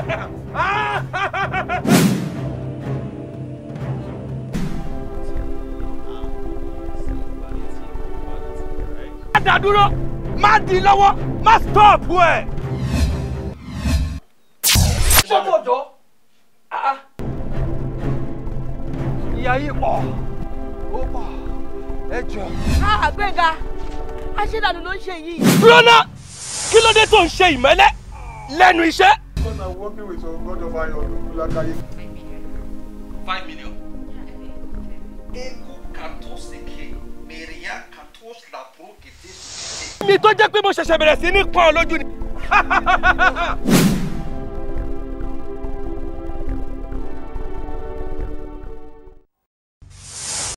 má dá dúró má di lọ́wọ́ má stop ẹ̀. sọ́kọ̀jọ́ ìyá yìí pọ̀ ó pọ̀ ẹ jọ. àgbẹ̀ngà aṣẹ́dànù ló ń ṣe yìí. dúró ná kí ló dé tó ń ṣe ìmẹ́lẹ́ lẹ́nu iṣẹ́. Because I'm working with some God of iron, Lulakaye. Five million. Ego katos eke, meria katos labro kete mi tó jẹ́ pé mo ṣẹ̀ṣẹ̀ bẹ̀rẹ̀ sí ní pọ́n ọ lójú ni.